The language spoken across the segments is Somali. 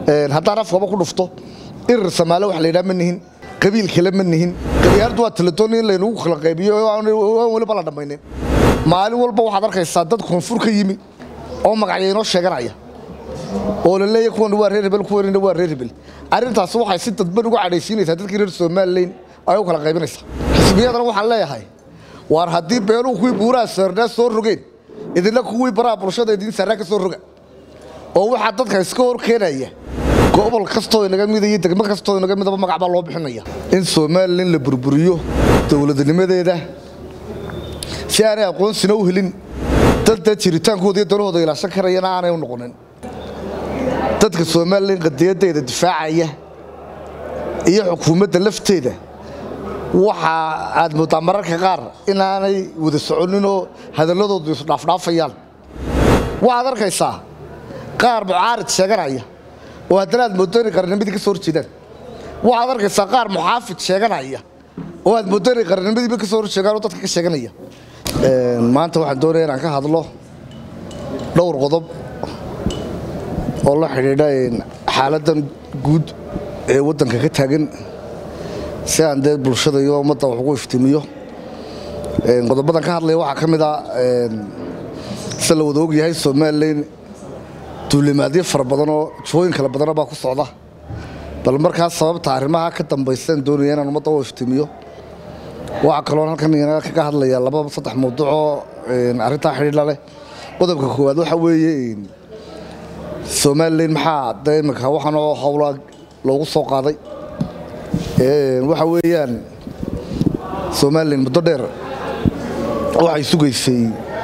haddaan afkaba ku dhufto irir samaale wax la yidhaha ma nihin qabiil kale ma nihin qabyaaladdu waa taladooni in laynagu kala qaybiyo aan weliba la dhammaynin maalin walba waxaad arkaysaa dad koonfur ka yimi oo magacyo inoo sheeganaya oo la leeya kuwan waa reer hebel kuwanina waa reer hebel arrintaasi waxay si dadban ugu cadhaysiinaysaa dadkii reer somalilan ay u kala qaybinaysaa xisbiyadana waxaan leeyahay waar haddii beeluhu kuwii buuraha saarnaa soo rogeen idinna kuwii baraha bulshada idin saarnaa ka soo roga oo waxaa dadka iska hor keenaya gobol kastoo inaga mida iyo degmo kastoo inaga midaba magac baa loo bixinaya in somalilan la burburiyo dowladnimadeeda si aanay aqoonsina u helin dadda jiritaankooda iyo danahooda ilaashan karayana aanay u noqonin dadka somalilan qadiyadeeda difaacaya iyo xukuumadda lafteeda waxa aad moodaa mararka qaar inaanay wada soconinoo hadalladoodu isdhaafdhaafayaan waxaad arkaysaa qaar mucaarid sheeganaya oo haddana aad mooddo inay qarnimadii ka soo horjeedaan waxaad arkaysaa qaar muxaafid sheeganaya oo aad mooddo inay qarnimadiiba ka soo horjeedaan oo dadka ka sheeganaya maanta waxaan doonaya inaan ka hadlo dhowr qodob oo la xidhiidha xaaladdan guud ee waddanka ka taagan si aan dee bulshada iyo ummadda wax ugu iftiimiyo qodobadan ka hadlaya waxaa ka mid a sida la wada ogyahay somalilan duulimaadyo fara badanoo jooyin kala badana baa ku socda bal markaas sababta arrimaha ka dambaysaan doonaya inaan ummadda u iftiimiyo waxaa kaloon halkan inaga kaga hadlaya laba saddex mawduucoo arrintaa xidhiidha leh qodobka koowaad waxa weeye somalilan maxaa dee iminka waxaanoo howlaa loogu soo qaaday waxa weeyaan somalilan muddo dheer waxay sugaysay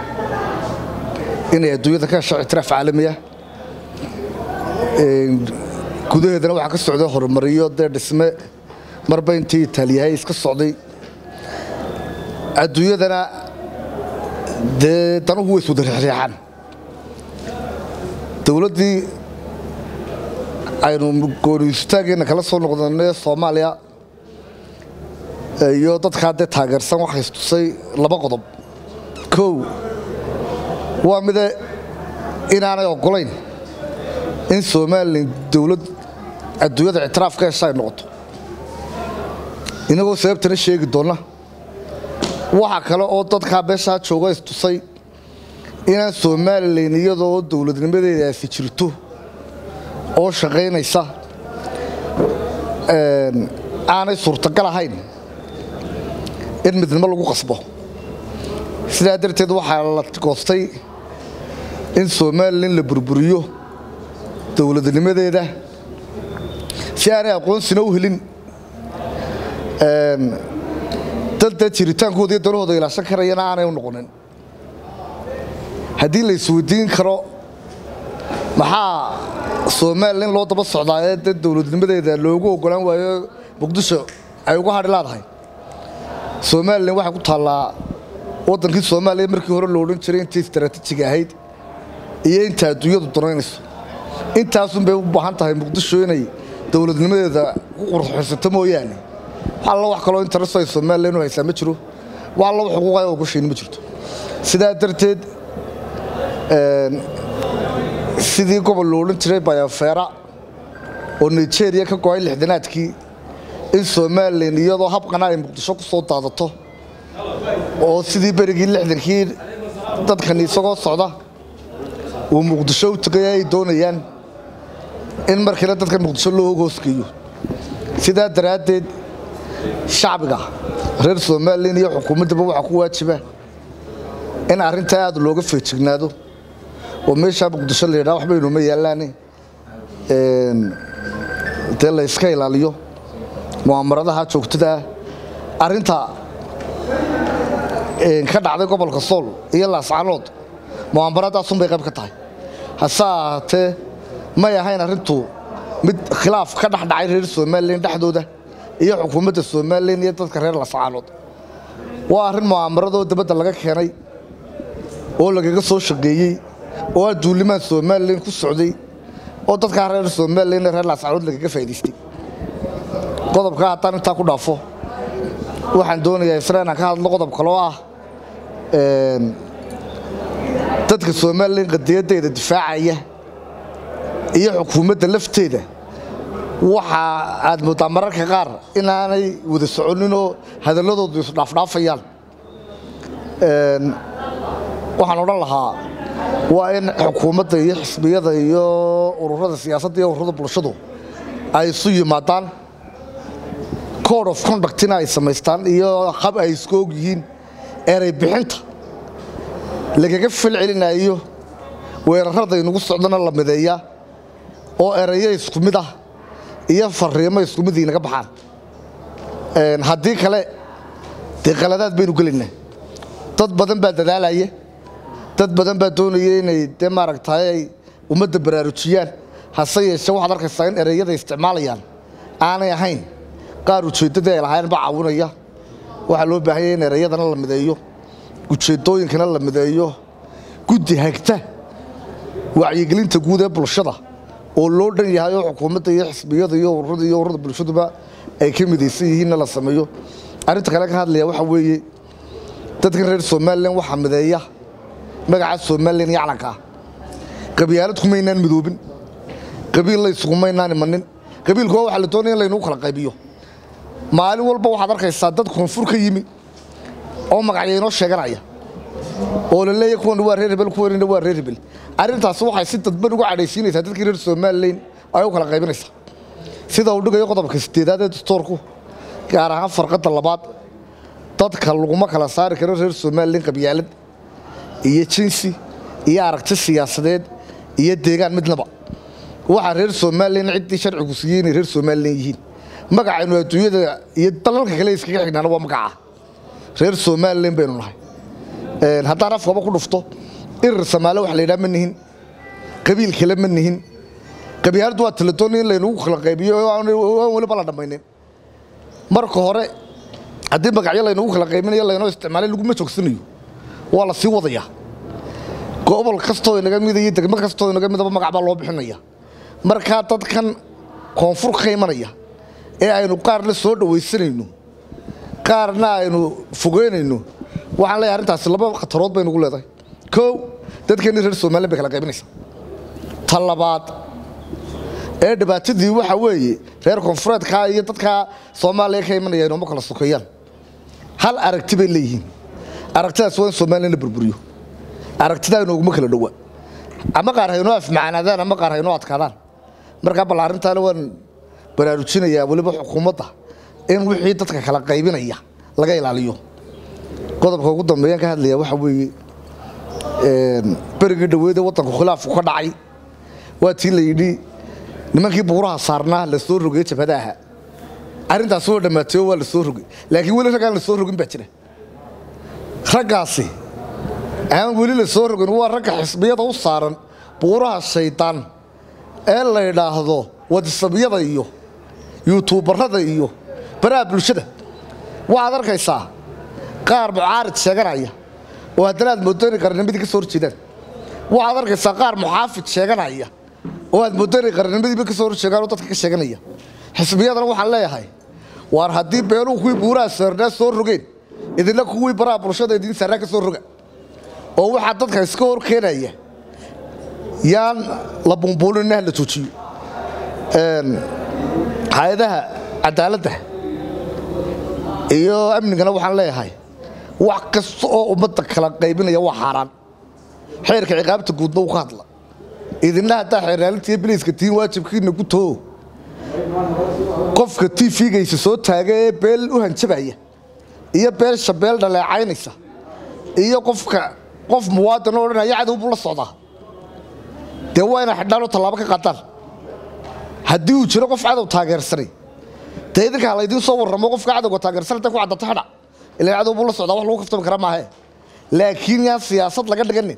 inay adduunyada ka hesho ictiraaf caalamiya gudaheedana waxaa ka socday horumariyo dee dhisme marba intii itaaliyahay iska socday adduunyadana dee danuhu way iswada reexreexaan dowladdii aynu gooniistaageena kala soo noqdanay soomaaliya iyo dadkaa dee taageersan waxay istusay laba qodob kow waa mide inaanay oggolayn in somalilan dowlad adduunyada ictiraaf ka hesha ay noqoto inagoo sababtana sheegi doonna waxa kale oo dadkaa beeshaa jooga istusay inaan somalilan iyadoo dowladnimadeedaasi jirto oo shaqaynaysa aanay suurtagal ahayn in midnimo lagu qasbo sidaa darteed waxaa la goostay in somalilan la burburiyo dowladnimadeeda si aanay aqoonsina u helin dadda jiritaankooda iyo danahooda ilaashan karayana aanay u noqonin haddii la isweydiin karo maxaa somalilan loo daba socdaa ee dad dowladnimadeeda loogu ogolaan waayo muqdisho ay uga hadhi laadahay somalilan waxay ku taallaa waddankii soomaaliya markii hore lo odhan jiray intii istaraatiijiga ahayd iyo inta adduunyadu danaynayso intaasun bay u baahan tahay muqdisho inay dowladnimadeeda ku qurxaysato mooyaane alla wax kaloo intaraso ay somalilan u haysaa ma jiro wax alla wax xuquuqaya ogashayni ma jirto sidaa darteed sidii gobol lo odhan jiray bayofeera oo nigeria ka go-ay lixdanaadkii in somalilan iyadoo habqana ay muqdisho ku soo daadato oo sidii berigii lixdankii dadkan isagoo socda uu muqdisho u tegaya ay doonayaan in markiina dadkan muqdisho loo hoosgeeyo sidaa daraaddeed shacbiga reer somalilan iyo xukuumaddaba waxaa ku waajiba in arrintaa aad looga feejignaado oo meeshaa muqdisho la yidhaha waxba inuuma yaallaane dee la yska ilaaliyo mu'aamaradaha joogtadaa arrinta ka dhacday gobolka sool iyo laascanood mu'aamaradaasuun bay qayb ka tahay hase ahaatee may ahayn arrintu mid khilaaf ka dhex dhacay reer somalilan dhexdooda iyo xukuumadda somalilan iyo dadka reer laascanood waa arrin mu'aamaradoo dabadda laga keenay oo lagaga soo shaqeeyey oo aa duulimaan somalilan ku socday oo dadkaa reer somalilan reer laascanood lagaga faa'idaystay qodobkaa haddaan intaa ku dhaafo waxaan doonayaa isna inaan ka hadlo qodob kaloo ah dadka somalilan qadiyadeeda difaacaya iyo xukuumadda lafteeda waxa aad mooddaa mararka qaar inaanay wada soconinoo hadalladoodu isdhaafdhaafayaan waxaan odhan lahaa waa in xukuumadda iyo xisbiyada iyo ururada siyaasadda iyo ururada bulshadu ay isu yimaadaan code of conductina ay samaystaan iyo hab ay isku og yihiin erey bixinta lagaga fal celinayo weerarada inugu socdana la mideeyaa oo erayo isku mid ah iyo fariimo isku mid inaga baxaan haddii kale dee qaladaad baynu gelaynaa dad badan baa dadaalaya dad badan baa doonaya inay dee maaragtay ay ummadda baraarujiyaan hase yeeshee waxaad arkaysaa in ereyada isticmaalayaan aanay ahayn qaar ujeeddadii ay lahaayeen baa caawinaya waxaa loo baahanya in ereyadana la mideeyo ujeeddooyinkana la mideeyo guddi hagta wacyigelinta guud ee bulshada oo loo dhan yahay oo xukuumadda iyo xisbiyada iyo ururada iyo ururada bulshaduba ay ka midaysan yihiinna la sameeyo arrinta kale ka hadlaya waxaa weeye dadkan reer somalilan waxaa mideeya magaca somalilan iyo calanka ah qabyaalad kumaynaan midoobin qabiil la isugumaynaan imanin qabiilkuwa waxaa la doonaya in laynagu kala qaybiyo maalin walba waxaad arkaysaa dad koonfur ka yimi oo magacyo inoo sheeganaya oo la leeyahy kuwan waa reer hebel kuwanina waa reer hebel arrintaasi waxay si dadban uga cadhaysiinaysaa dadkii reer somalilan ay u kala qaybinaysaa sida uu dhigayo qodobka sideedaad ee dastoorku gaar ahaan farqadda labaad dadka laguma kala saari karo reer somalilan qabyaalad iyo jinsi iyo aragti siyaasadeed iyo deegaan midnaba waxaa reer somalilan ciddii sharcigu siiyey inay reer somalilan yihiin magacaynu adduunyada iyo dalalka kale iskaga xignaana waa magaca reer somalilan baynu nahay haddaan afkaba ku dhufto irir samaale wax la yidhaha ma nihin qabiil kale ma nihin qabyaaladdu waa taladooni in laynagu kala qaybiyo aan weliba la dhammaynin marka hore haddii magacyo laynagu kala qaybinayo laynoo isticmaalay laguma joogsanayo waa la sii wadayaa gobol kastoo inaga mida iyo degmo kastoo inaga midaba magac baa loo bixinaya markaa dadkan koonfur ka imanaya ee aynu qaarna soo dhawaysanayno qaarna aynu fogeynayno waxaan leeyahay arrintaasi laba khatarood bay nugu leedahay kow dadkeenni reer somalilan bay kala qaybinaysaa ta labaad ee dhibaatadii waxa weeye reer koonfureedkaa iyo dadka soomaaliya ka imanaya inooma kala sokeeyaan hal aragti bay leeyihiin aragtidaas waa in somalilan la burburiyo aragtidaa inooguma kala dhowa ama qaar haynoo afmacaanaadaan ama qaar haynoo adkaadaan markaa bal arrintaana waan baraarujinayaa weliba xukuumadda in wixii dadka kala qaybinaya laga ilaaliyo qodobka ugu dambeeyaan ka hadlaya waxa weeye berigii dhaweede waddanku khilaafku ka dhacay waa tii la yidhi nimankii buuraha saarnaa la soo rogay jabhada aha arrintaas waa dhammaatay oo waa la soo rogay laakiin weli raggaan la soo rogin baa jira raggaasi aan weli la soo rogin waa ragga xisbiyada u saaran buuraha shaydaan ee la yidhaahdo wadisabyada iyo yuutuubarada iyo baraha bulshada waxaad arkaysaa qaar mucaarid sheeganaya oo haddana aad mooddo inay qarnimadii ka soo horjeedaan waxaad arkaysaa qaar muxaafid sheeganaya oo aad mooddo inay qarnimadiiba ka soo horjeegaan oo dadka ka sheeganaya xisbiyadana waxaan leeyahay waar haddii beeluhu kuwii buuraha saarnaa soo rogeen idinna kuwii baraha bulshada idiin saarnaa ka soo roga oo waxaa dadka iska hor keenaya yaan la bumbuulinna ha la joojiyo hay-adaha cadaaladda iyo amnigana waxaan leeyahay wax kasta oo ummadda kala qaybinaya waa xaaraan xeerka ciqaabta guudna uu ka hadla idinna haddaa xeeraalinta iyo biliiska tiin waajibkiina ku too qofka tifigaysa soo taaga ee beel u hanjabaya iyo beelsha beel dhaleecaynaysa iyo qofka qof muwaadin oo odhanaya cadow buu la socdaa dee waa inay xidhaan oo tallaabo ka qaadaan haddii uu jiro qof cadow taageersanay dee idinka ha laydiin soo warramo qofka cadowga taageersan intay ku caddato xidha ilaan cadow buu la socdaa wax lagu kaftami kara maahe laakiin yaan siyaasad laga dhiganin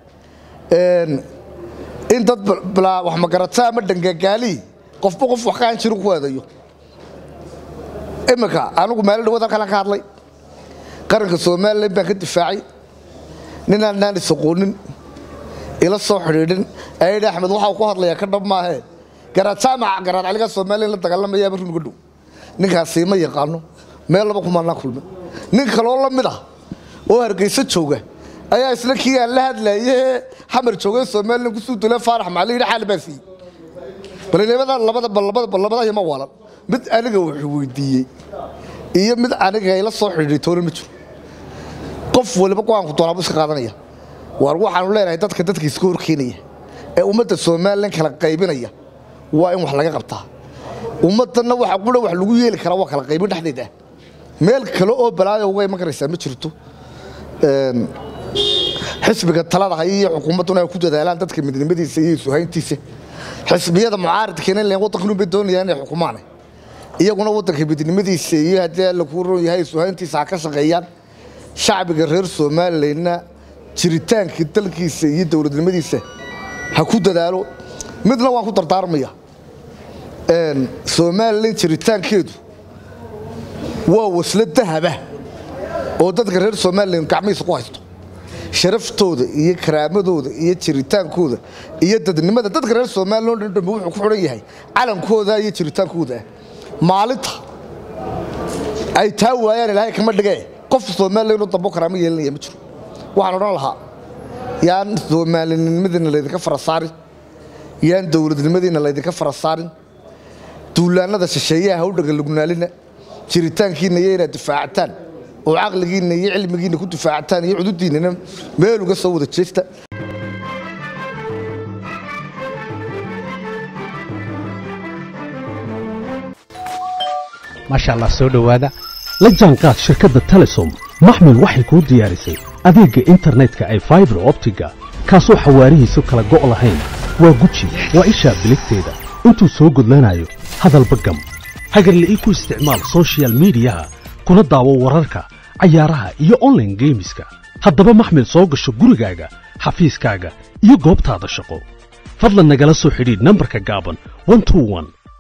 in dad bilaa wax magarata ama dhangagaali qofba qof wax ka aan jirin ku eedayo iminka anigu maalin dhawaad halkaan ka hadlay qaranka somalilan baan ka difaacay ninaan naan isaqoonin ila soo xidhiidhin ayidhi axmed waxaa ku hadlayaa ka dhab maahee garaad jaamaca garaad caligaa somalilan la dagaalamayaaba run uga dhow ninkaasi ma yaqaano meel laba kumaanaa kulmay nin kaloo la mid ah oo hargeysa jooga ayaa isla kii aan la hadlaye xamar joogay somalilan kusuu dule faarax maxaa la yidhi xaal baa siiyey balinimada labada labada labada ma waalan mid aniga wuxuu weydiiyey iyo mid aniga ila soo xidhiidhay toona ma jiro qof waliba go-aanku doonaabuu iska qaadanaya waar waxaanu leenahay dadka dadka iska horkeenaya ee ummadda somalilan kala qaybinaya waa in wax laga qabtaa ummaddanna waxa qudha wax lagu yeeli karaa waa kala qaybin dhexdeed ah meel kale oo balaayo uga iman karaysaa ma jirto xisbiga talada haya iyo xukuumadduna ay ku dadaalaan dadka midnimadiisa iyo isuhayntiisa xisbiyada mucaaridkiina len waddankan unbay doonayaan inay xukumaan iyaguna waddanka midnimadiisa iyo haddii alla kuu ron yahay isuhayntiisa ha ka shaqeeyaan shacbiga reer somalilanna jiritaankii dalkiisa iyo dowladnimadiisa ha ku dadaalo midna waan ku dardaarmaya somalilan jiritaankeedu waa waslo dahaba oo dadka reer somalilan gacmihiisa ku haysto sharaftooda iyo karaamadooda iyo jiritaankooda iyo dadnimada dadka reer somalilan o dhan dhambe wuxuu ku xidhan yahay calankooda iyo jiritaankooda ah maalinta ay taa waayaan ilaahay kama dhigee qof somalilan oo dambo karaamo yeelanaya ma jiro waxaan odhan lahaa yaan soomaalinimadiina laydinka fara saarin yaan dowladnimadiina laydinka fara saarin duulaannada shisheeyaha ha u dhagalugnaalina jiritaankiinna iyo inaad difaactaan oo caqligiinna iyo cilmigiinna ku difaactaan iyo cududiinnana meel uga soo wada jeesta maasha allah soo dhowaada la jaanqaad shirkadda telesom maxmil waxay kuu diyaarisay adeegga internetka ay faibar optiga kaasoo xawaarihiisu kala go' lahayn waa guji waa ishaa biligteeda intuu soo gudlanayo hadalba gam hagarla'ii ku isticmaal sochial midiyaha kuna daawo wararka cayaaraha iyo onlaine geemiska haddaba maxmil soo gasho gurigaaga xafiiskaaga iyo goobtaada shaqo fadlan nagala soo xidhiidh nambarka gaaban